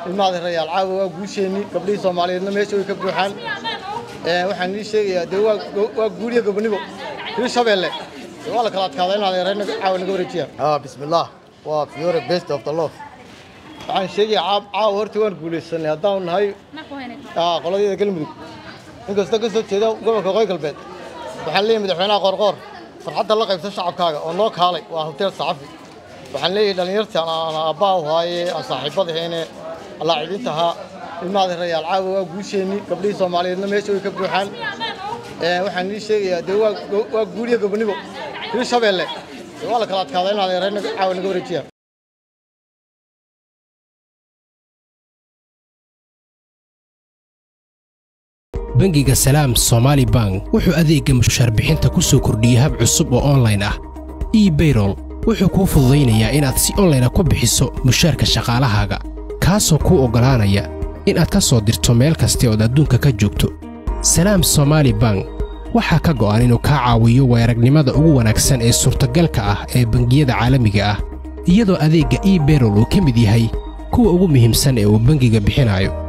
ilmaada rayaal caawa waa guusheenni gabdhihii soomaaliyeedna meesha way ka buuxaan waxaan ii sheegayaa dee waa guuriya gobonimo hir shabeelle waa la kala adkaada inaad reerna caawa naga wareejiya bismillaah waa fiore best of the love waxaan sheegayaa caawa horta waan guulaysanay haddaanu nahay qoladeeda galmudug inkastoo ka soo jeeda gobolka qoy galbeed waxaan leeyahay madaxweynaha qoorqoor farxadda la qaybsan shacabkaaga oo noo kaalay waa hoteel saxafi waxaan leeyahay dhallinyartii aan aabbaa u haaye aan saaxiibadaheene allaacidiinta ahaa ilmaada rayaal caawa waa guusheenni gabdhihii soomaaliyeedna meesha way ka buuxaan waxaan ii sheegayaa dee waa guuriya gobonimo hir shabeelle waa la kala adkaada inaad reerna caawa naga wareejiya bangiga salaam somaali bank wuxuu adeegga mushaarbixinta ku soo kordhiyey hab cusub oo onlayn ah ebayrol wuxuu kuu fududaynayaa inaad si onlayna ku bixiso mushaarka shaqaalahaaga kaasoo kuu oggolaanaya inaad ka soo dirto meel kasta ood adduunka ka joogto salaam somaali bank waxaa ka go'an inuu kaa caawiyo weeragnimada ugu wanaagsan ee suurtagalka ah ee bangiyada caalamiga ah iyadoo adeegga ebayrol uu ka mid yahay kuwa ugu muhiimsan ee uu bangiga bixinayo